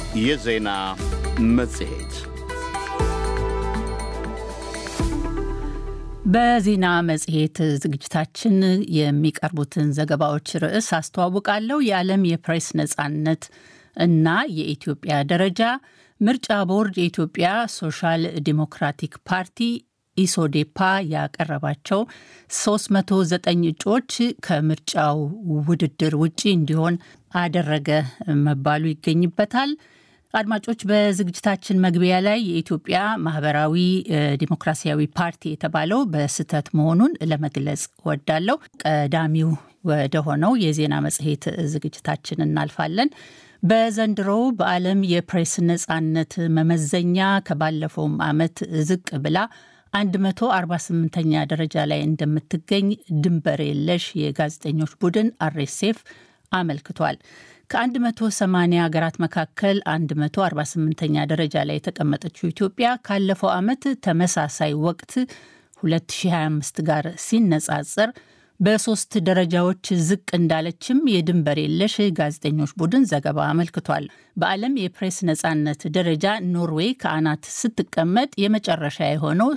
የዜና መጽሔት በዜና መጽሔት ዝግጅታችን የሚቀርቡትን ዘገባዎች ርዕስ አስተዋውቃለሁ። የዓለም የፕሬስ ነጻነት እና የኢትዮጵያ ደረጃ፣ ምርጫ ቦርድ የኢትዮጵያ ሶሻል ዲሞክራቲክ ፓርቲ ኢሶዴፓ ያቀረባቸው 309 እጩዎች ከምርጫው ውድድር ውጪ እንዲሆን አደረገ መባሉ ይገኝበታል። አድማጮች፣ በዝግጅታችን መግቢያ ላይ የኢትዮጵያ ማህበራዊ ዲሞክራሲያዊ ፓርቲ የተባለው በስህተት መሆኑን ለመግለጽ ወዳለው ቀዳሚው ወደ ሆነው የዜና መጽሔት ዝግጅታችን እናልፋለን። በዘንድሮው በዓለም የፕሬስ ነጻነት መመዘኛ ከባለፈውም ዓመት ዝቅ ብላ 148ኛ ደረጃ ላይ እንደምትገኝ ድንበር የለሽ የጋዜጠኞች ቡድን አርኤስኤፍ አመልክቷል። ከ180 ሀገራት መካከል 148ኛ ደረጃ ላይ የተቀመጠችው ኢትዮጵያ ካለፈው ዓመት ተመሳሳይ ወቅት 2025 ጋር ሲነጻጸር በሶስት ደረጃዎች ዝቅ እንዳለችም የድንበር የለሽ ጋዜጠኞች ቡድን ዘገባ አመልክቷል። በዓለም የፕሬስ ነጻነት ደረጃ ኖርዌይ ከአናት ስትቀመጥ የመጨረሻ የሆነው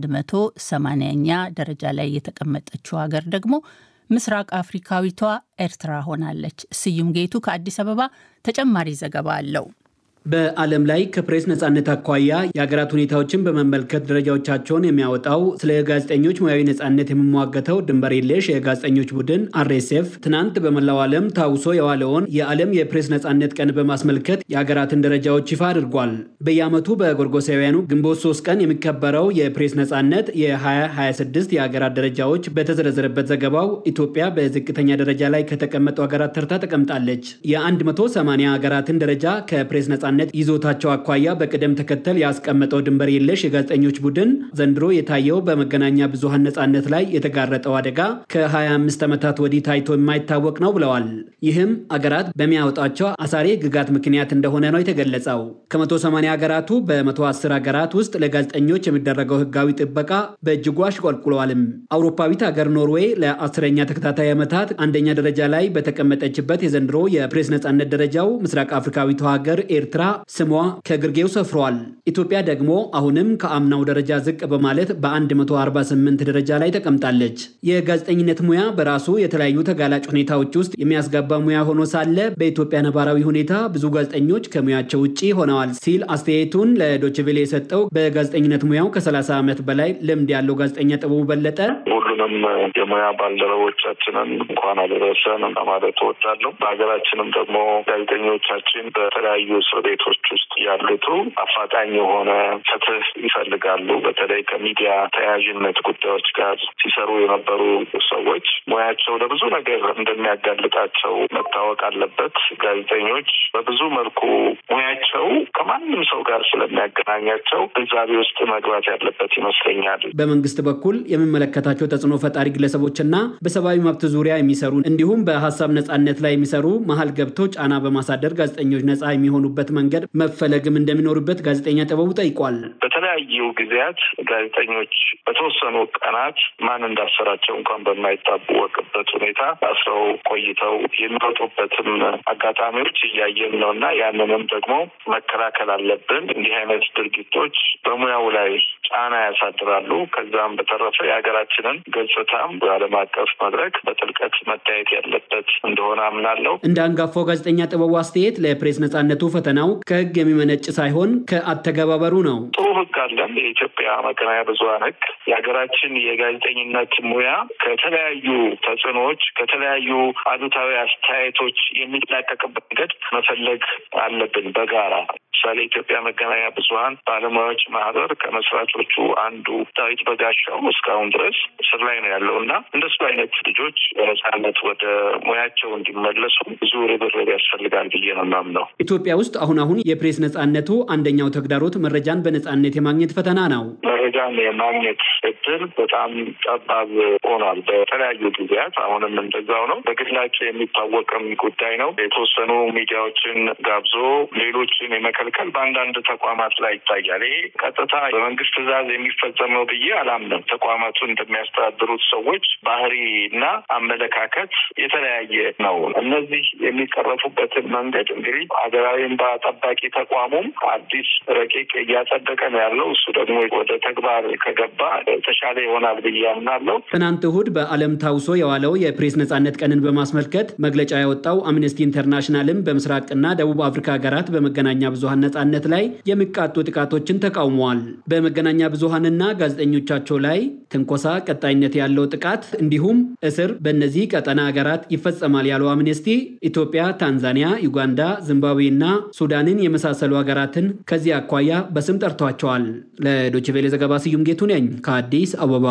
180ኛ ደረጃ ላይ የተቀመጠችው ሀገር ደግሞ ምስራቅ አፍሪካዊቷ ኤርትራ ሆናለች። ስዩም ጌቱ ከአዲስ አበባ ተጨማሪ ዘገባ አለው። በዓለም ላይ ከፕሬስ ነጻነት አኳያ የሀገራት ሁኔታዎችን በመመልከት ደረጃዎቻቸውን የሚያወጣው ስለ ጋዜጠኞች ሙያዊ ነጻነት የሚሟገተው ድንበር የለሽ የጋዜጠኞች ቡድን አርኤስኤፍ ትናንት በመላው ዓለም ታውሶ የዋለውን የዓለም የፕሬስ ነጻነት ቀን በማስመልከት የሀገራትን ደረጃዎች ይፋ አድርጓል። በየዓመቱ በጎርጎሳውያኑ ግንቦት ሶስት ቀን የሚከበረው የፕሬስ ነጻነት የ2026 የሀገራት ደረጃዎች በተዘረዘረበት ዘገባው ኢትዮጵያ በዝቅተኛ ደረጃ ላይ ከተቀመጡ ሀገራት ተርታ ተቀምጣለች። የ180 ሀገራትን ደረጃ ከፕሬስ ነጻነት ይዞታቸው አኳያ በቅደም ተከተል ያስቀመጠው ድንበር የለሽ የጋዜጠኞች ቡድን ዘንድሮ የታየው በመገናኛ ብዙሃን ነጻነት ላይ የተጋረጠው አደጋ ከ25 ዓመታት ወዲህ ታይቶ የማይታወቅ ነው ብለዋል። ይህም አገራት በሚያወጣቸው አሳሪ ሕግጋት ምክንያት እንደሆነ ነው የተገለጸው። ከ180 ሀገራቱ በ110 ሀገራት ውስጥ ለጋዜጠኞች የሚደረገው ሕጋዊ ጥበቃ በእጅጉ አሽቆልቁለዋልም። አውሮፓዊት ሀገር ኖርዌይ ለአስረኛ ተከታታይ ዓመታት አንደኛ ደረጃ ላይ በተቀመጠችበት የዘንድሮ የፕሬስ ነጻነት ደረጃው ምስራቅ አፍሪካዊቷ ሀገር ኤርትራ ስሟ ከግርጌው ሰፍሯል። ኢትዮጵያ ደግሞ አሁንም ከአምናው ደረጃ ዝቅ በማለት በ148 ደረጃ ላይ ተቀምጣለች። የጋዜጠኝነት ሙያ በራሱ የተለያዩ ተጋላጭ ሁኔታዎች ውስጥ የሚያስገባ ሙያ ሆኖ ሳለ በኢትዮጵያ ነባራዊ ሁኔታ ብዙ ጋዜጠኞች ከሙያቸው ውጭ ሆነዋል ሲል አስተያየቱን ለዶችቬሌ የሰጠው በጋዜጠኝነት ሙያው ከ30 ዓመት በላይ ልምድ ያለው ጋዜጠኛ ጥበቡ በለጠ ሁሉንም የሙያ ባልደረቦቻችንን እንኳን አደረሰን ማለት እወዳለሁ። በሀገራችንም ደግሞ ጋዜጠኞቻችን በተለያዩ እስር ቤቶች ውስጥ ያሉቱ አፋጣኝ የሆነ ፍትህ ይፈልጋሉ። በተለይ ከሚዲያ ተያያዥነት ጉዳዮች ጋር ሲሰሩ የነበሩ ሰዎች ሙያቸው ለብዙ ነገር እንደሚያጋልጣቸው መታወቅ አለበት። ጋዜጠኞች በብዙ መልኩ ሙያቸው ከማንም ሰው ጋር ስለሚያገናኛቸው ግንዛቤ ውስጥ መግባት ያለበት ይመስለኛል። በመንግስት በኩል የሚመለከታቸው ተጽዕኖ ፈጣሪ ግለሰቦችና በሰብአዊ መብት ዙሪያ የሚሰሩ እንዲሁም በሀሳብ ነጻነት ላይ የሚሰሩ መሀል ገብተው ጫና በማሳደር ጋዜጠኞች ነጻ የሚሆኑበት መንገድ መፈለግም እንደሚኖርበት ጋዜጠኛ ጥበቡ ጠይቋል። በተለያዩ ጊዜያት ጋዜጠኞች በተወሰኑ ቀናት ማን እንዳሰራቸው እንኳን በማይታወቅበት ሁኔታ አስረው ቆይተው የሚወጡበትም አጋጣሚዎች እያየን ነው እና ያንንም ደግሞ መከላከል አለብን። እንዲህ አይነት ድርጊቶች በሙያው ላይ ጫና ያሳድራሉ። ከዛም በተረፈ የሀገራችንን ገጽታም በዓለም አቀፍ መድረክ በጥልቀት መታየት ያለበት እንደሆነ አምናለሁ። እንደ አንጋፋው ጋዜጠኛ ጥበቡ አስተያየት ለፕሬስ ነጻነቱ ፈተናው ከህግ የሚመነጭ ሳይሆን ከአተገባበሩ ነው። ጥሩ ህግ አለን። የኢትዮጵያ መገናኛ ብዙኃን ህግ የሀገራችን የጋዜጠኝነት ሙያ ከተለያዩ ተጽዕኖዎች፣ ከተለያዩ አሉታዊ አስተያየቶች የሚላቀቅበት መንገድ መፈለግ አለብን በጋራ ለምሳሌ የኢትዮጵያ መገናኛ ብዙኃን ባለሙያዎች ማህበር ከመስራቾቹ አንዱ ዳዊት በጋሻው እስካሁን ድረስ እስር ላይ ነው ያለው እና እንደሱ አይነት ልጆች በነጻነት ወደ ሙያቸው እንዲመለሱ ብዙ ርብርብ ያስፈልጋል ብዬ ነው የማምነው። ኢትዮጵያ ውስጥ አሁን አሁን የፕሬስ ነጻነቱ አንደኛው ተግዳሮት መረጃን በነጻነት የማግኘት ፈተና ነው። መረጃን የማግኘት እድል በጣም ጠባብ ሆኗል። በተለያዩ ጊዜያት አሁንም እንደዛው ነው። በግላቸው የሚታወቅም ጉዳይ ነው። የተወሰኑ ሚዲያዎችን ጋብዞ ሌሎችን የመከልከል መከልከል በአንዳንድ ተቋማት ላይ ይታያል። ይሄ ቀጥታ በመንግስት ትዕዛዝ የሚፈጸም ነው ብዬ አላምንም። ተቋማቱ እንደሚያስተዳድሩት ሰዎች ባህሪ እና አመለካከት የተለያየ ነው። እነዚህ የሚቀረፉበትን መንገድ እንግዲህ ሀገራዊ እንባ ጠባቂ ተቋሙም አዲስ ረቂቅ እያጸደቀ ነው ያለው። እሱ ደግሞ ወደ ተግባር ከገባ የተሻለ ይሆናል ብዬ አምናለሁ። ትናንት እሁድ በዓለም ታውሶ የዋለው የፕሬስ ነጻነት ቀንን በማስመልከት መግለጫ ያወጣው አምነስቲ ኢንተርናሽናልም በምስራቅና ደቡብ አፍሪካ ሀገራት በመገናኛ ብዙሀን ነጻነት ላይ የሚቃጡ ጥቃቶችን ተቃውመዋል። በመገናኛ ብዙሀንና ጋዜጠኞቻቸው ላይ ትንኮሳ፣ ቀጣይነት ያለው ጥቃት እንዲሁም እስር በእነዚህ ቀጠና ሀገራት ይፈጸማል ያለው አምነስቲ ኢትዮጵያ፣ ታንዛኒያ፣ ዩጋንዳ፣ ዚምባብዌ እና ሱዳንን የመሳሰሉ ሀገራትን ከዚህ አኳያ በስም ጠርቷቸዋል። ለዶችቬሌ ዘገባ ስዩም ጌቱ ነኝ ከአዲስ አበባ።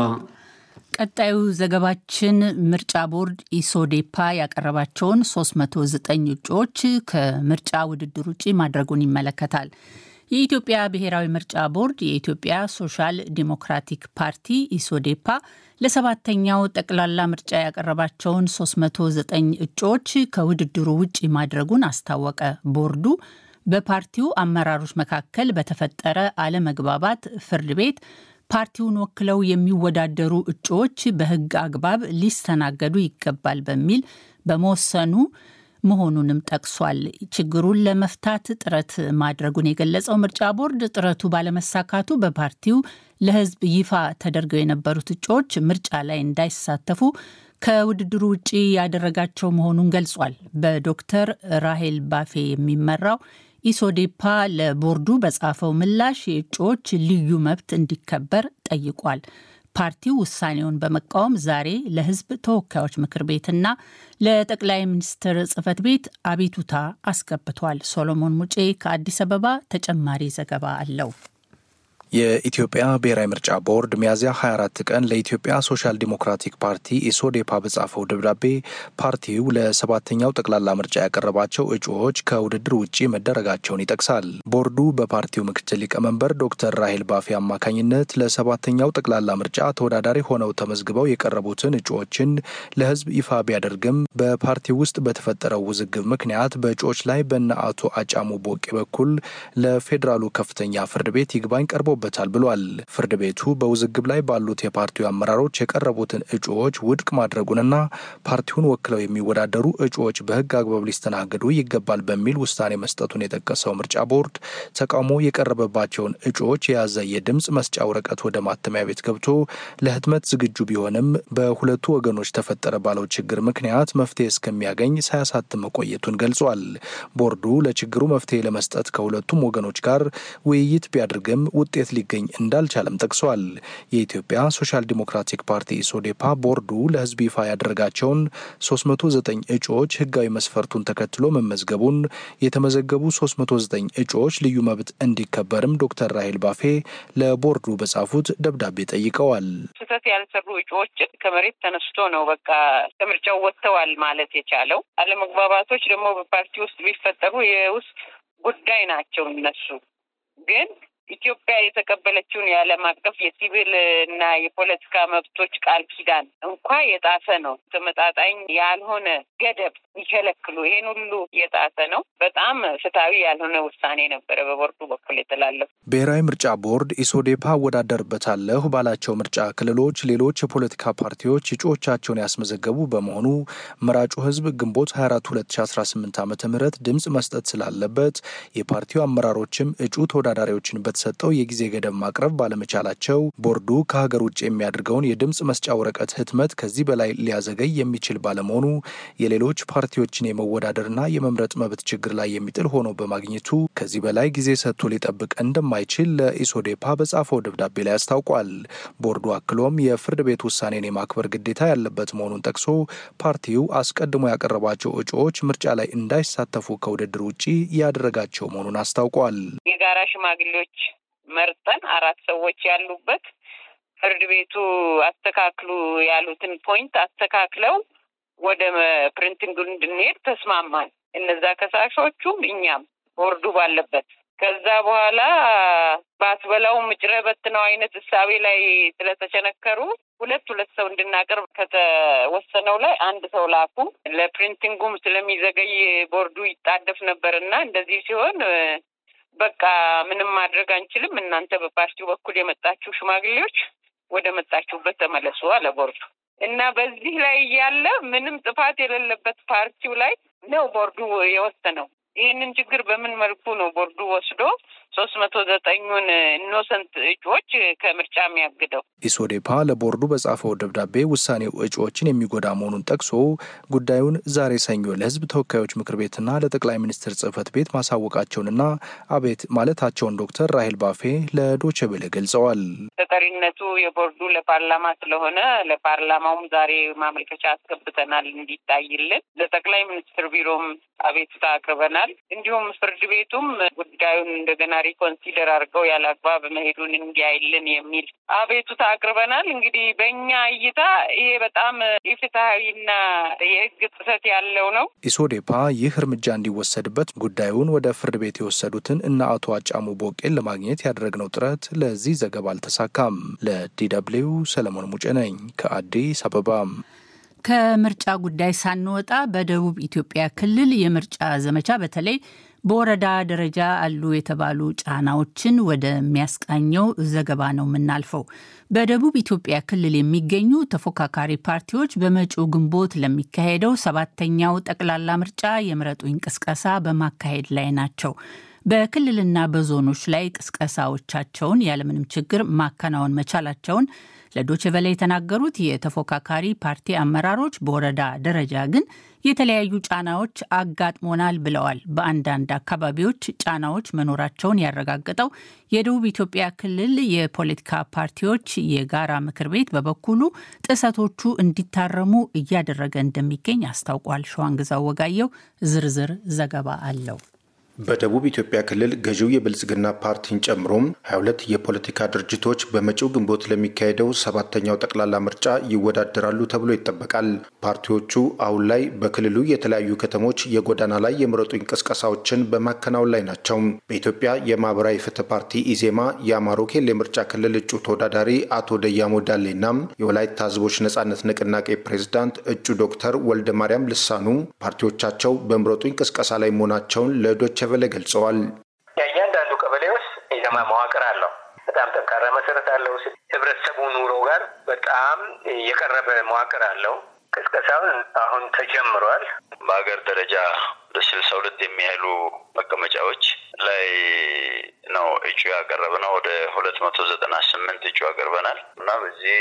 ቀጣዩ ዘገባችን ምርጫ ቦርድ ኢሶዴፓ ያቀረባቸውን 309 እጩዎች ከምርጫ ውድድር ውጭ ማድረጉን ይመለከታል። የኢትዮጵያ ብሔራዊ ምርጫ ቦርድ የኢትዮጵያ ሶሻል ዲሞክራቲክ ፓርቲ ኢሶዴፓ ለሰባተኛው ጠቅላላ ምርጫ ያቀረባቸውን 309 እጩዎች ከውድድሩ ውጭ ማድረጉን አስታወቀ። ቦርዱ በፓርቲው አመራሮች መካከል በተፈጠረ አለመግባባት ፍርድ ቤት ፓርቲውን ወክለው የሚወዳደሩ እጩዎች በሕግ አግባብ ሊስተናገዱ ይገባል በሚል በመወሰኑ መሆኑንም ጠቅሷል። ችግሩን ለመፍታት ጥረት ማድረጉን የገለጸው ምርጫ ቦርድ ጥረቱ ባለመሳካቱ በፓርቲው ለሕዝብ ይፋ ተደርገው የነበሩት እጩዎች ምርጫ ላይ እንዳይሳተፉ ከውድድሩ ውጭ ያደረጋቸው መሆኑን ገልጿል። በዶክተር ራሄል ባፌ የሚመራው ኢሶዴፓ ለቦርዱ በጻፈው ምላሽ የእጩዎች ልዩ መብት እንዲከበር ጠይቋል። ፓርቲው ውሳኔውን በመቃወም ዛሬ ለሕዝብ ተወካዮች ምክር ቤትና ለጠቅላይ ሚኒስትር ጽህፈት ቤት አቤቱታ አስገብቷል። ሶሎሞን ሙጬ ከአዲስ አበባ ተጨማሪ ዘገባ አለው። የኢትዮጵያ ብሔራዊ ምርጫ ቦርድ ሚያዝያ 24 ቀን ለኢትዮጵያ ሶሻል ዲሞክራቲክ ፓርቲ ኢሶዴፓ በጻፈው ደብዳቤ ፓርቲው ለሰባተኛው ጠቅላላ ምርጫ ያቀረባቸው እጩዎች ከውድድር ውጭ መደረጋቸውን ይጠቅሳል። ቦርዱ በፓርቲው ምክትል ሊቀመንበር ዶክተር ራሄል ባፌ አማካኝነት ለሰባተኛው ጠቅላላ ምርጫ ተወዳዳሪ ሆነው ተመዝግበው የቀረቡትን እጩዎችን ለሕዝብ ይፋ ቢያደርግም በፓርቲው ውስጥ በተፈጠረው ውዝግብ ምክንያት በእጩዎች ላይ በነ አቶ አጫሙ ቦቄ በኩል ለፌዴራሉ ከፍተኛ ፍርድ ቤት ይግባኝ ቀርቦ በታል ብሏል። ፍርድ ቤቱ በውዝግብ ላይ ባሉት የፓርቲው አመራሮች የቀረቡትን እጩዎች ውድቅ ማድረጉንና ፓርቲውን ወክለው የሚወዳደሩ እጩዎች በህግ አግባብ ሊስተናገዱ ይገባል በሚል ውሳኔ መስጠቱን የጠቀሰው ምርጫ ቦርድ ተቃውሞ የቀረበባቸውን እጩዎች የያዘ የድምፅ መስጫ ወረቀት ወደ ማተሚያ ቤት ገብቶ ለህትመት ዝግጁ ቢሆንም በሁለቱ ወገኖች ተፈጠረ ባለው ችግር ምክንያት መፍትሄ እስከሚያገኝ ሳያሳትም መቆየቱን ገልጿል። ቦርዱ ለችግሩ መፍትሄ ለመስጠት ከሁለቱም ወገኖች ጋር ውይይት ቢያደርግም ውጤት ሊገኝ እንዳልቻለም ጠቅሷል። የኢትዮጵያ ሶሻል ዲሞክራቲክ ፓርቲ ኢሶዴፓ ቦርዱ ለህዝብ ይፋ ያደረጋቸውን 309 እጩዎች ህጋዊ መስፈርቱን ተከትሎ መመዝገቡን፣ የተመዘገቡ 309 እጩዎች ልዩ መብት እንዲከበርም ዶክተር ራሄል ባፌ ለቦርዱ በጻፉት ደብዳቤ ጠይቀዋል። ስህተት ያልሰሩ እጩዎች ከመሬት ተነስቶ ነው በቃ ከምርጫው ወጥተዋል ማለት የቻለው። አለመግባባቶች ደግሞ በፓርቲ ውስጥ ቢፈጠሩ የውስጥ ጉዳይ ናቸው። እነሱ ግን ኢትዮጵያ የተቀበለችውን የዓለም አቀፍ የሲቪል እና የፖለቲካ መብቶች ቃል ኪዳን እንኳ የጣሰ ነው። ተመጣጣኝ ያልሆነ ገደብ ይከለክሉ ይሄን ሁሉ የጣሰ ነው። በጣም ፍትሐዊ ያልሆነ ውሳኔ ነበረ በቦርዱ በኩል የተላለፉ። ብሔራዊ ምርጫ ቦርድ ኢሶዴፓ እወዳደርበታለሁ ባላቸው ምርጫ ክልሎች ሌሎች የፖለቲካ ፓርቲዎች እጩዎቻቸውን ያስመዘገቡ በመሆኑ መራጩ ህዝብ ግንቦት 24 2018 ዓ ም ድምፅ መስጠት ስላለበት የፓርቲው አመራሮችም እጩ ተወዳዳሪዎችን በተሰጠው የጊዜ ገደብ ማቅረብ ባለመቻላቸው ቦርዱ ከሀገር ውጭ የሚያደርገውን የድምፅ መስጫ ወረቀት ህትመት ከዚህ በላይ ሊያዘገይ የሚችል ባለመሆኑ የሌሎች ፓርቲዎችን የመወዳደርና የመምረጥ መብት ችግር ላይ የሚጥል ሆኖ በማግኘቱ ከዚህ በላይ ጊዜ ሰጥቶ ሊጠብቅ እንደማይችል ለኢሶዴፓ በጻፈው ደብዳቤ ላይ አስታውቋል። ቦርዱ አክሎም የፍርድ ቤት ውሳኔን የማክበር ግዴታ ያለበት መሆኑን ጠቅሶ ፓርቲው አስቀድሞ ያቀረባቸው እጩዎች ምርጫ ላይ እንዳይሳተፉ ከውድድር ውጭ ያደረጋቸው መሆኑን አስታውቋል። የጋራ ሽማግሌዎች መርጠን አራት ሰዎች ያሉበት ፍርድ ቤቱ አስተካክሉ ያሉትን ፖይንት አስተካክለው ወደ ፕሪንቲንግ እንድንሄድ ተስማማን። እነዛ ከሳሾቹም እኛም ቦርዱ ባለበት ከዛ በኋላ ባትበላው ምጭረ በትነው አይነት እሳቤ ላይ ስለተቸነከሩ ሁለት ሁለት ሰው እንድናቀርብ ከተወሰነው ላይ አንድ ሰው ላኩ። ለፕሪንቲንጉም ስለሚዘገይ ቦርዱ ይጣደፍ ነበር እና እንደዚህ ሲሆን በቃ ምንም ማድረግ አንችልም፣ እናንተ በፓርቲው በኩል የመጣችሁ ሽማግሌዎች ወደ መጣችሁበት ተመለሱ አለ ቦርዱ እና በዚህ ላይ እያለ ምንም ጥፋት የሌለበት ፓርቲው ላይ ነው ቦርዱ የወሰነው። ይህንን ችግር በምን መልኩ ነው ቦርዱ ወስዶ ሶስት መቶ ዘጠኙን ኢኖሰንት እጩዎች ከምርጫ የሚያግደው? ኢሶዴፓ ለቦርዱ በጻፈው ደብዳቤ ውሳኔው እጩዎችን የሚጎዳ መሆኑን ጠቅሶ ጉዳዩን ዛሬ ሰኞ ለሕዝብ ተወካዮች ምክር ቤትና ለጠቅላይ ሚኒስትር ጽህፈት ቤት ማሳወቃቸውንና አቤት ማለታቸውን ዶክተር ራሄል ባፌ ለዶቼ ቬለ ገልጸዋል። ተጠሪነቱ የቦርዱ ለፓርላማ ስለሆነ ለፓርላማውም ዛሬ ማመልከቻ አስገብተናል እንዲታይልን። ለጠቅላይ ሚኒስትር ቢሮም አቤቱታ አቅርበናል። እንዲሁም ፍርድ ቤቱም ጉዳዩን እንደገና ሪኮንሲደር አድርገው ያለ አግባብ መሄዱን እንዲያይልን የሚል አቤቱታ አቅርበናል። እንግዲህ በእኛ እይታ ይሄ በጣም ኢፍትሐዊና የህግ ጥሰት ያለው ነው። ኢሶዴፓ ይህ እርምጃ እንዲወሰድበት ጉዳዩን ወደ ፍርድ ቤት የወሰዱትን እነ አቶ አጫሙ ቦቄን ለማግኘት ያደረግነው ጥረት ለዚህ ዘገባ አልተሳካም። ለዲደብሊው ሰለሞን ሙጬ ነኝ ከአዲስ አበባ። ከምርጫ ጉዳይ ሳንወጣ በደቡብ ኢትዮጵያ ክልል የምርጫ ዘመቻ በተለይ በወረዳ ደረጃ አሉ የተባሉ ጫናዎችን ወደሚያስቃኘው ዘገባ ነው የምናልፈው። በደቡብ ኢትዮጵያ ክልል የሚገኙ ተፎካካሪ ፓርቲዎች በመጪው ግንቦት ለሚካሄደው ሰባተኛው ጠቅላላ ምርጫ የምረጡኝ ቅስቀሳ በማካሄድ ላይ ናቸው። በክልልና በዞኖች ላይ ቅስቀሳዎቻቸውን ያለምንም ችግር ማከናወን መቻላቸውን ለዶችቨለ የተናገሩት የተፎካካሪ ፓርቲ አመራሮች በወረዳ ደረጃ ግን የተለያዩ ጫናዎች አጋጥሞናል ብለዋል። በአንዳንድ አካባቢዎች ጫናዎች መኖራቸውን ያረጋገጠው የደቡብ ኢትዮጵያ ክልል የፖለቲካ ፓርቲዎች የጋራ ምክር ቤት በበኩሉ ጥሰቶቹ እንዲታረሙ እያደረገ እንደሚገኝ አስታውቋል። ሸዋንግዛው ወጋየው ዝርዝር ዘገባ አለው። በደቡብ ኢትዮጵያ ክልል ገዢው የብልጽግና ፓርቲን ጨምሮም 22 የፖለቲካ ድርጅቶች በመጪው ግንቦት ለሚካሄደው ሰባተኛው ጠቅላላ ምርጫ ይወዳደራሉ ተብሎ ይጠበቃል። ፓርቲዎቹ አሁን ላይ በክልሉ የተለያዩ ከተሞች የጎዳና ላይ የምረጡኝ ቅስቀሳዎችን በማከናወን ላይ ናቸው። በኢትዮጵያ የማህበራዊ ፍትህ ፓርቲ ኢዜማ የአማሮ ኬል የምርጫ ክልል እጩ ተወዳዳሪ አቶ ደያሞ ዳሌና የወላይታ ህዝቦች ነጻነት ንቅናቄ ፕሬዝዳንት እጩ ዶክተር ወልደ ማርያም ልሳኑ ፓርቲዎቻቸው በምረጡኝ ቅስቀሳ ላይ መሆናቸውን ለዶቸ ቨለ ገልጸዋል። የእያንዳንዱ ቀበሌ ውስጥ ኢዜማ መዋቅር አለው። በጣም ጠንካራ መሰረት አለው። ህብረተሰቡ ኑሮ ጋር በጣም የቀረበ መዋቅር አለው። ቅስቀሳውን አሁን ተጀምሯል። በሀገር ደረጃ ወደ ስልሳ ሁለት የሚያህሉ መቀመጫዎች ላይ ነው እጩ ያቀረብነው። ወደ ሁለት መቶ ዘጠና ስምንት እጩ ያቀርበናል እና በዚህ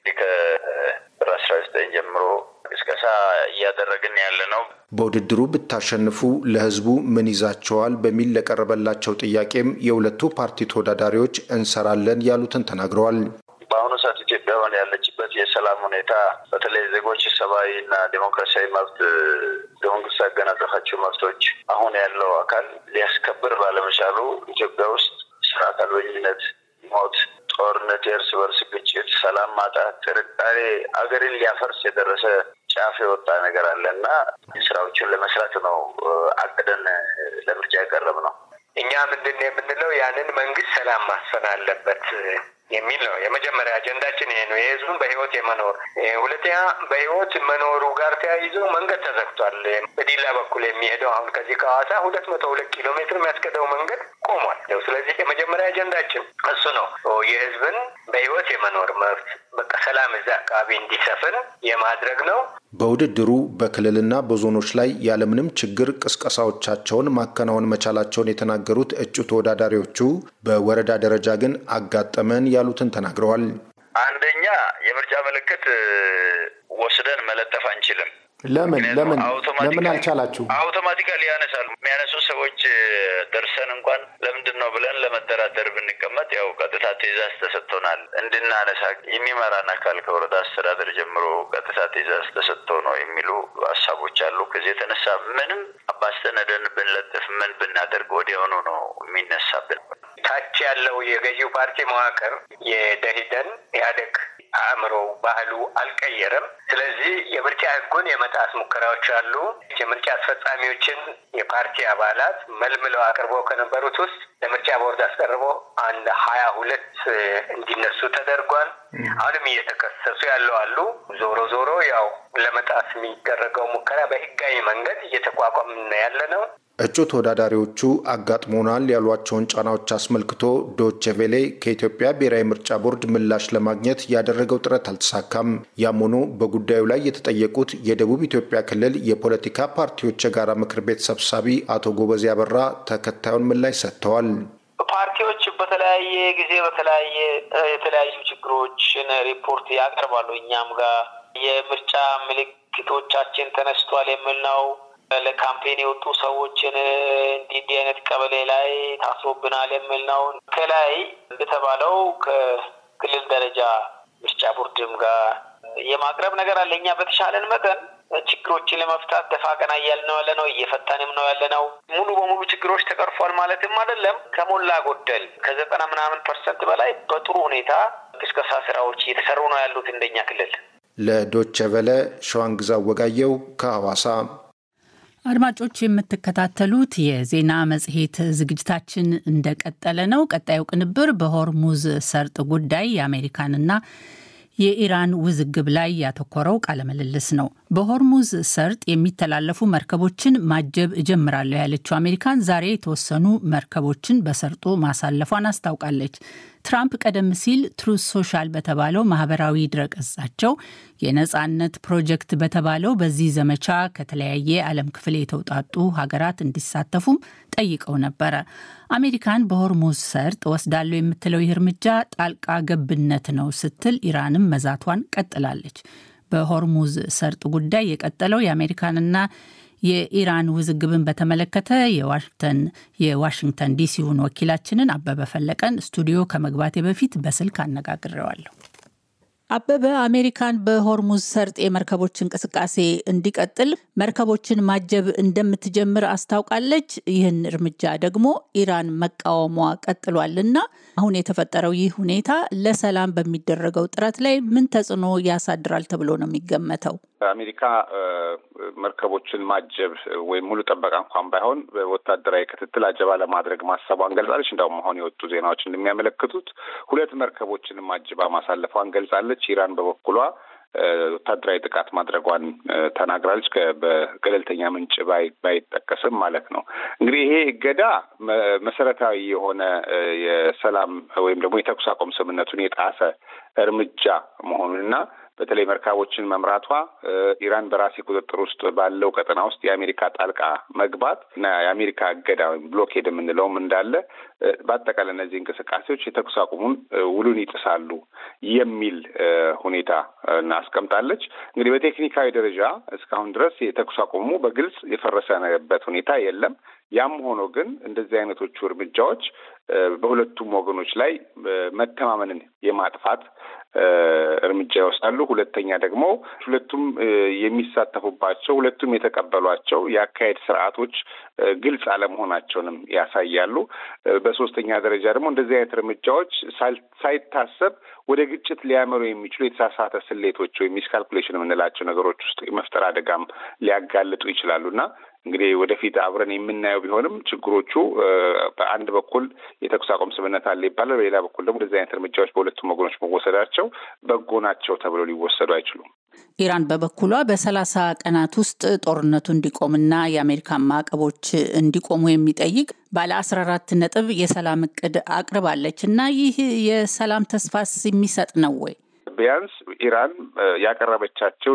ከጥር አስራ ዘጠኝ ጀምሮ ቅስቀሳ እያደረግን ያለ ነው። በውድድሩ ብታሸንፉ ለህዝቡ ምን ይዛቸዋል በሚል ለቀረበላቸው ጥያቄም የሁለቱ ፓርቲ ተወዳዳሪዎች እንሰራለን ያሉትን ተናግረዋል። በአሁኑ ሰዓት ኢትዮጵያ ሆነ ያለችበት የሰላም ሁኔታ በተለይ ዜጎች ሰብአዊ እና ዴሞክራሲያዊ መብት በመንግስት ያገናዘፋቸው መብቶች አሁን ያለው አካል ሊያስከብር ባለመቻሉ ኢትዮጵያ ውስጥ ስርዓት አልበኝነት፣ ሞት፣ ጦርነት፣ የእርስ በርስ ግጭት፣ ሰላም ማጣት፣ ጥርጣሬ አገርን ሊያፈርስ የደረሰ ጫፍ የወጣ ነገር አለ እና ስራዎችን ለመስራት ነው አቅደን ለምርጫ የቀረብ ነው። እኛ ምንድን ነው የምንለው ያንን መንግስት ሰላም ማስፈን አለበት የሚል ነው። የመጀመሪያ አጀንዳችን ይሄ ነው፣ የህዝቡን በህይወት የመኖር ሁለተኛ፣ በህይወት መኖሩ ጋር ተያይዞ መንገድ ተዘግቷል። በዲላ በኩል የሚሄደው አሁን ከዚህ ከሐዋሳ ሁለት መቶ ሁለት ኪሎ ሜትር የሚያስገደው መንገድ ቆሟል። ስለዚህ የመጀመሪያ አጀንዳችን እሱ ነው፣ የህዝብን በህይወት የመኖር መብት በቃ ሰላም እዛ አካባቢ እንዲሰፍን የማድረግ ነው። በውድድሩ በክልልና በዞኖች ላይ ያለምንም ችግር ቅስቀሳዎቻቸውን ማከናወን መቻላቸውን የተናገሩት እጩ ተወዳዳሪዎቹ በወረዳ ደረጃ ግን አጋጠመን ያሉትን ተናግረዋል። አንደኛ የምርጫ ምልክት ወስደን መለጠፍ አንችልም። ለምን ለምን ለምን አልቻላችሁ? አውቶማቲካሊ ያነሳሉ። የሚያነሱ ሰዎች ደርሰን እንኳን ለምንድን ነው ብለን ለመደራደር ብንቀመጥ ያው ቀጥታ ትዕዛዝ ተሰጥቶናል እንድናነሳ የሚመራን አካል ከወረዳ አስተዳደር ጀምሮ ቀጥታ ትዕዛዝ ተሰጥቶ ነው የሚሉ ሀሳቦች አሉ። ከዚህ የተነሳ ምንም አባስተነደን ብንለጥፍ ምን ብናደርግ ወዲያውኑ ነው የሚነሳብን። ታች ያለው የገዢው ፓርቲ መዋቅር የደሂደን ኢህአዴግ አእምሮ ባህሉ አልቀየረም። ስለዚህ የምርጫ ህጉን የመጣስ ሙከራዎች አሉ። የምርጫ አስፈጻሚዎችን የፓርቲ አባላት መልምለው አቅርበው ከነበሩት ውስጥ ለምርጫ ቦርድ አስቀርቦ አንድ ሀያ ሁለት እንዲነሱ ተደርጓል። አሁንም እየተከሰሱ ያለው አሉ። ዞሮ ዞሮ ያው ለመጣስ የሚደረገው ሙከራ በህጋዊ መንገድ እየተቋቋምን ያለ ነው። እጩ ተወዳዳሪዎቹ አጋጥሞናል ያሏቸውን ጫናዎች አስመልክቶ ዶቼ ቬሌ ከኢትዮጵያ ብሔራዊ ምርጫ ቦርድ ምላሽ ለማግኘት ያደረገው ጥረት አልተሳካም። ያም ሆኖ በጉዳዩ ላይ የተጠየቁት የደቡብ ኢትዮጵያ ክልል የፖለቲካ ፓርቲዎች የጋራ ምክር ቤት ሰብሳቢ አቶ ጎበዜ አበራ ተከታዩን ምላሽ ሰጥተዋል። ፓርቲዎች በተለያየ ጊዜ በተለያየ የተለያዩ ችግሮችን ሪፖርት ያቀርባሉ። እኛም ጋር የምርጫ ምልክቶቻችን ተነስቷል የሚል ነው ለካምፔን የወጡ ሰዎችን እንዲህ እንዲህ አይነት ቀበሌ ላይ ታስሮብናል የሚል ነው። ከላይ እንደተባለው ከክልል ደረጃ ምርጫ ቦርድም ጋር የማቅረብ ነገር አለ። እኛ በተሻለን መጠን ችግሮችን ለመፍታት ደፋ ቀና እያልን ነው ያለ ነው። እየፈታንም ነው ያለ ነው። ሙሉ በሙሉ ችግሮች ተቀርፏል ማለትም አይደለም። ከሞላ ጎደል ከዘጠና ምናምን ፐርሰንት በላይ በጥሩ ሁኔታ ቅስቀሳ ስራዎች እየተሰሩ ነው ያሉት እንደኛ ክልል። ለዶቸ ቨለ ሸዋንግዛ ወጋየው ከሐዋሳ አድማጮች የምትከታተሉት የዜና መጽሔት ዝግጅታችን እንደቀጠለ ነው። ቀጣዩ ቅንብር በሆርሙዝ ሰርጥ ጉዳይ የአሜሪካንና የኢራን ውዝግብ ላይ ያተኮረው ቃለምልልስ ነው። በሆርሙዝ ሰርጥ የሚተላለፉ መርከቦችን ማጀብ እጀምራለሁ ያለችው አሜሪካን ዛሬ የተወሰኑ መርከቦችን በሰርጡ ማሳለፏን አስታውቃለች። ትራምፕ ቀደም ሲል ትሩዝ ሶሻል በተባለው ማህበራዊ ድረገጻቸው የነጻነት ፕሮጀክት በተባለው በዚህ ዘመቻ ከተለያየ ዓለም ክፍል የተውጣጡ ሀገራት እንዲሳተፉም ጠይቀው ነበረ። አሜሪካን በሆርሙዝ ሰርጥ ወስዳለው የምትለው ይህ እርምጃ ጣልቃ ገብነት ነው ስትል ኢራንም መዛቷን ቀጥላለች። በሆርሙዝ ሰርጥ ጉዳይ የቀጠለው የአሜሪካንና የኢራን ውዝግብን በተመለከተ የዋሽንግተን ዲሲውን ወኪላችንን አበበ ፈለቀን ስቱዲዮ ከመግባቴ በፊት በስልክ አነጋግሬዋለሁ። አበበ፣ አሜሪካን በሆርሙዝ ሰርጥ የመርከቦች እንቅስቃሴ እንዲቀጥል መርከቦችን ማጀብ እንደምትጀምር አስታውቃለች። ይህን እርምጃ ደግሞ ኢራን መቃወሟ ቀጥሏል እና አሁን የተፈጠረው ይህ ሁኔታ ለሰላም በሚደረገው ጥረት ላይ ምን ተጽዕኖ ያሳድራል ተብሎ ነው የሚገመተው? አሜሪካ መርከቦችን ማጀብ ወይም ሙሉ ጥበቃ እንኳን ባይሆን ወታደራዊ ክትትል አጀባ ለማድረግ ማሰቧን ገልጻለች። እንዳውም አሁን የወጡ ዜናዎች እንደሚያመለክቱት ሁለት መርከቦችን ማጅባ ማሳለፏን ገልጻለች። ኢራን በበኩሏ ወታደራዊ ጥቃት ማድረጓን ተናግራለች። በገለልተኛ ምንጭ ባይጠቀስም ማለት ነው። እንግዲህ ይሄ እገዳ መሰረታዊ የሆነ የሰላም ወይም ደግሞ የተኩስ አቁም ስምምነቱን የጣሰ እርምጃ መሆኑንና በተለይ መርካቦችን መምራቷ ኢራን በራሴ ቁጥጥር ውስጥ ባለው ቀጠና ውስጥ የአሜሪካ ጣልቃ መግባት እና የአሜሪካ እገዳ ወይም ብሎኬድ የምንለውም እንዳለ በአጠቃላይ እነዚህ እንቅስቃሴዎች የተኩስ አቁሙን ውሉን ይጥሳሉ የሚል ሁኔታ አስቀምጣለች። እንግዲህ በቴክኒካዊ ደረጃ እስካሁን ድረስ የተኩስ አቁሙ በግልጽ የፈረሰበት ሁኔታ የለም። ያም ሆኖ ግን እንደዚህ አይነቶቹ እርምጃዎች በሁለቱም ወገኖች ላይ መተማመንን የማጥፋት እርምጃ ይወስዳሉ። ሁለተኛ ደግሞ ሁለቱም የሚሳተፉባቸው ሁለቱም የተቀበሏቸው የአካሄድ ስርዓቶች ግልጽ አለመሆናቸውንም ያሳያሉ። በሶስተኛ ደረጃ ደግሞ እንደዚህ አይነት እርምጃዎች ሳይታሰብ ወደ ግጭት ሊያመሩ የሚችሉ የተሳሳተ ስሌቶች ወይም ሚስካልኩሌሽን የምንላቸው ነገሮች ውስጥ የመፍጠር አደጋም ሊያጋልጡ ይችላሉ እና እንግዲህ ወደፊት አብረን የምናየው ቢሆንም ችግሮቹ በአንድ በኩል የተኩስ አቁም ስምምነት አለ ይባላል፣ በሌላ በኩል ደግሞ እንደዚህ አይነት እርምጃዎች በሁለቱም ወገኖች መወሰዳቸው በጎ ናቸው ተብለው ሊወሰዱ አይችሉም። ኢራን በበኩሏ በሰላሳ ቀናት ውስጥ ጦርነቱ እንዲቆምና የአሜሪካን ማዕቀቦች እንዲቆሙ የሚጠይቅ ባለ አስራ አራት ነጥብ የሰላም እቅድ አቅርባለች እና ይህ የሰላም ተስፋስ የሚሰጥ ነው ወይ? ቢያንስ ኢራን ያቀረበቻቸው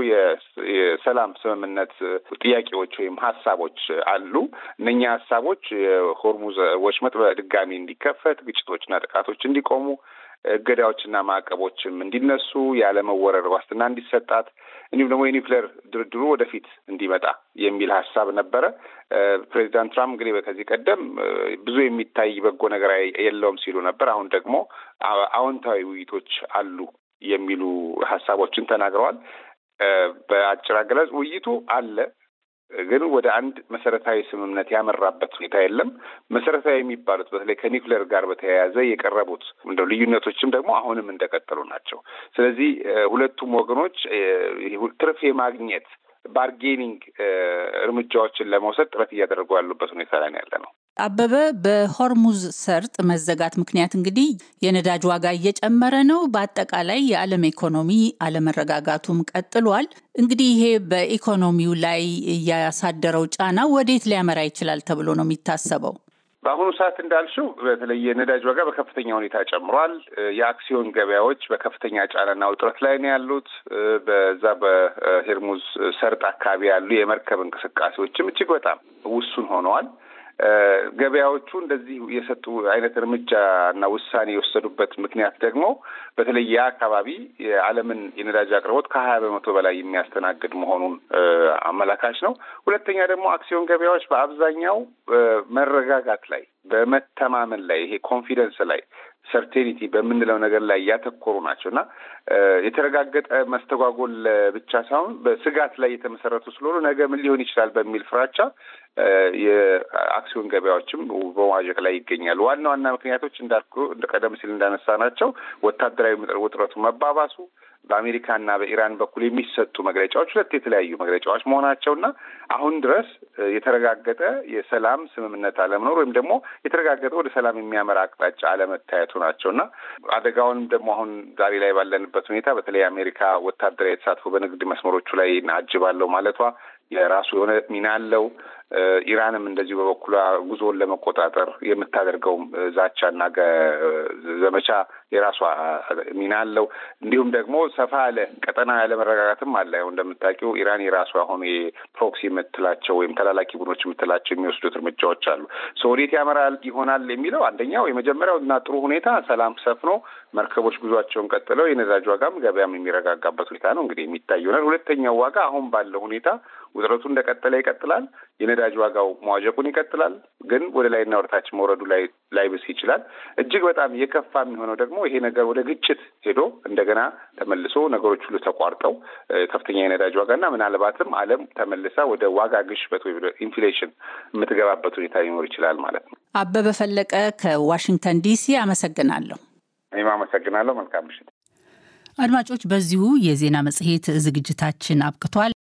የሰላም ስምምነት ጥያቄዎች ወይም ሀሳቦች አሉ። እነኛ ሀሳቦች የሆርሙዝ ወሽመጥ በድጋሚ እንዲከፈት፣ ግጭቶችና ጥቃቶች እንዲቆሙ፣ እገዳዎችና ማዕቀቦችም እንዲነሱ፣ ያለመወረር ዋስትና እንዲሰጣት እንዲሁም ደግሞ የኒውክሌር ድርድሩ ወደፊት እንዲመጣ የሚል ሀሳብ ነበረ። ፕሬዚዳንት ትራምፕ እንግዲህ ከዚህ ቀደም ብዙ የሚታይ በጎ ነገር የለውም ሲሉ ነበር። አሁን ደግሞ አዎንታዊ ውይይቶች አሉ የሚሉ ሀሳቦችን ተናግረዋል። በአጭር አገላለጽ ውይይቱ አለ፣ ግን ወደ አንድ መሰረታዊ ስምምነት ያመራበት ሁኔታ የለም። መሰረታዊ የሚባሉት በተለይ ከኒውክሌር ጋር በተያያዘ የቀረቡት እንደው ልዩነቶችም ደግሞ አሁንም እንደቀጠሉ ናቸው። ስለዚህ ሁለቱም ወገኖች ትርፍ የማግኘት ባርጌኒንግ እርምጃዎችን ለመውሰድ ጥረት እያደረጉ ያሉበት ሁኔታ ላይ ያለ ነው። አበበ፣ በሆርሙዝ ሰርጥ መዘጋት ምክንያት እንግዲህ የነዳጅ ዋጋ እየጨመረ ነው። በአጠቃላይ የዓለም ኢኮኖሚ አለመረጋጋቱም ቀጥሏል። እንግዲህ ይሄ በኢኮኖሚው ላይ ያሳደረው ጫና ወዴት ሊያመራ ይችላል ተብሎ ነው የሚታሰበው? በአሁኑ ሰዓት እንዳልሽው በተለይ የነዳጅ ዋጋ በከፍተኛ ሁኔታ ጨምሯል። የአክሲዮን ገበያዎች በከፍተኛ ጫናና ውጥረት ላይ ነው ያሉት። በዛ በሄርሙዝ ሰርጥ አካባቢ ያሉ የመርከብ እንቅስቃሴዎችም እጅግ በጣም ውሱን ሆነዋል። ገበያዎቹ እንደዚህ የሰጡ አይነት እርምጃ እና ውሳኔ የወሰዱበት ምክንያት ደግሞ በተለይ ያ አካባቢ የዓለምን የነዳጅ አቅርቦት ከሀያ በመቶ በላይ የሚያስተናግድ መሆኑን አመላካች ነው። ሁለተኛ ደግሞ አክሲዮን ገበያዎች በአብዛኛው መረጋጋት ላይ በመተማመን ላይ ይሄ ኮንፊደንስ ላይ ሰርቴኒቲ በምንለው ነገር ላይ ያተኮሩ ናቸው እና የተረጋገጠ መስተጓጎል ብቻ ሳይሆን በስጋት ላይ የተመሰረቱ ስለሆኑ ነገ ምን ሊሆን ይችላል በሚል ፍራቻ የአክሲዮን ገበያዎችም በመዋዠቅ ላይ ይገኛሉ። ዋና ዋና ምክንያቶች እንዳልኩ ቀደም ሲል እንዳነሳ ናቸው ወታደራዊ ውጥረቱ መባባሱ በአሜሪካና በኢራን በኩል የሚሰጡ መግለጫዎች ሁለት የተለያዩ መግለጫዎች መሆናቸውና አሁን ድረስ የተረጋገጠ የሰላም ስምምነት አለመኖር ወይም ደግሞ የተረጋገጠ ወደ ሰላም የሚያመራ አቅጣጫ አለመታየቱ ናቸውና አደጋውንም ደግሞ አሁን ዛሬ ላይ ባለንበት ሁኔታ በተለይ አሜሪካ ወታደራዊ የተሳትፎ በንግድ መስመሮቹ ላይ አጅባለሁ ማለቷ የራሱ የሆነ ሚና አለው። ኢራንም እንደዚሁ በበኩሏ ጉዞውን ለመቆጣጠር የምታደርገውም ዛቻና ዘመቻ የራሷ ሚና አለው። እንዲሁም ደግሞ ሰፋ ያለ ቀጠና ያለ መረጋጋትም አለ። ያው እንደምታውቂው ኢራን የራሷ የሆኑ የፕሮክሲ የምትላቸው ወይም ተላላኪ ቡድኖች የምትላቸው የሚወስዱት እርምጃዎች አሉ። ወዴት ያመራል ይሆናል የሚለው አንደኛው የመጀመሪያው እና ጥሩ ሁኔታ ሰላም ሰፍኖ መርከቦች ጉዟቸውን ቀጥለው የነዳጅ ዋጋም ገበያም የሚረጋጋበት ሁኔታ ነው እንግዲህ የሚታይ ይሆናል። ሁለተኛው ዋጋ አሁን ባለው ሁኔታ ውጥረቱ እንደቀጠለ ይቀጥላል። የነዳጅ ዋጋው መዋዠቁን ይቀጥላል። ግን ወደ ላይና ወደታች መውረዱ ላይ ላይብስ ይችላል። እጅግ በጣም የከፋ የሚሆነው ደግሞ ይሄ ነገር ወደ ግጭት ሄዶ እንደገና ተመልሶ ነገሮች ሁሉ ተቋርጠው ከፍተኛ የነዳጅ ዋጋና ምናልባትም ዓለም ተመልሳ ወደ ዋጋ ግሽበት ወይ ወደ ኢንፍሌሽን የምትገባበት ሁኔታ ሊኖር ይችላል ማለት ነው። አበበ ፈለቀ ከዋሽንግተን ዲሲ አመሰግናለሁ። እኔም አመሰግናለሁ። መልካም ምሽት አድማጮች። በዚሁ የዜና መጽሔት ዝግጅታችን አብቅቷል።